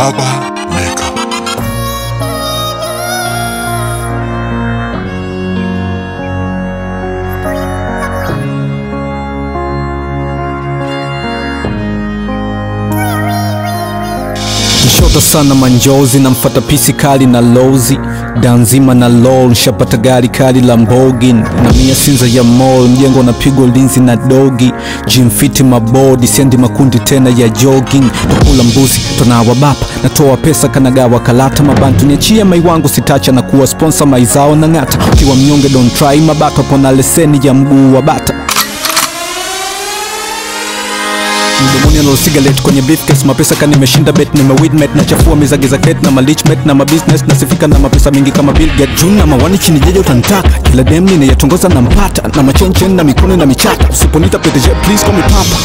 Baba Mega. Nshota sana manjozi na mfata pisi kali na lozi danzima na lol nshapata gari kali la mbogin na mia sinza ya mall mjengo unapigwa ulinzi na dogi jimfiti mabodi sendi makundi tena ya jogging tokula mbuzi tonawa bapa natoa pesa kanagawa kalata mabantu niachia mai wangu sitacha na kuwa sponsor maizao na ng'ata ukiwa mnyonge don't try mabato pona leseni ya mguu wa bata mdomoni analo cigarette kwenye briefcase mapesa kani nimeshinda bet nimewidmet nachafua mizagiza ket na malichmet na mabusiness nasifika na mapesa mingi kama Bill Gates juu na mawani chini jeje utanitaka kila dem ninayatongoza na mpata na machenchen na mikono na michata usiponita PDG please call me papa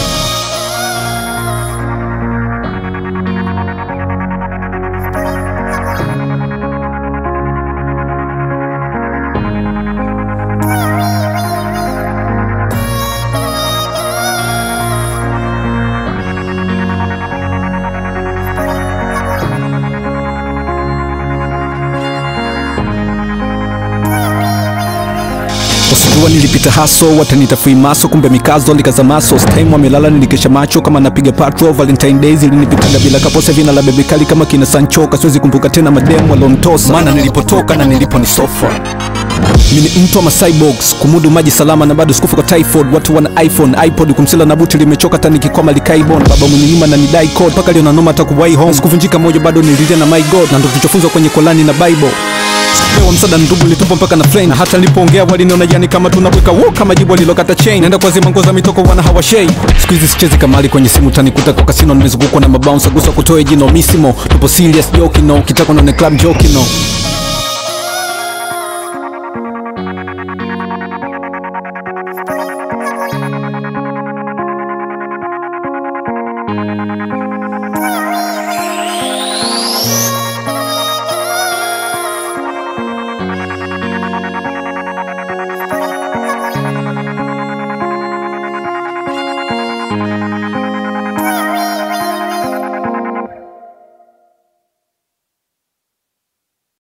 Wasijua nilipita haso watanita maso kumbe mikazo likazamaso stime wamelala nilikesha macho kama napiga patrol valentine days ilinipitaga bila kaposa vina la bebe kali kama kina sancho siwezi kumbuka tena mademu walontosa maana nilipotoka na nilipo ni sofa mini mtu ama cyborgs kumudu maji salama na bado sikufa kwa typhoid watu wana iphone ipod kumsila na buti limechoka tani kikwama likaibon baba mwenye nyuma na nidai code mpaka leo nanoma takuwai home sikuvunjika moja bado nililia na my god na ndo tulichofunzwa kwenye kolani na bible pewa msada ndugu litupa mpaka na flame na hata nilipoongea waliniona jani kama tunaweka wo kama jibu alilokata chain naenda kwa zima ngoza mitoko wana hawashei siku hizi sichezi kamali kwenye simu tanikuta kwa kasino nimezungukwa na mabounce gusa kutoe jino misimo tupo serious joke no kitako na club joke no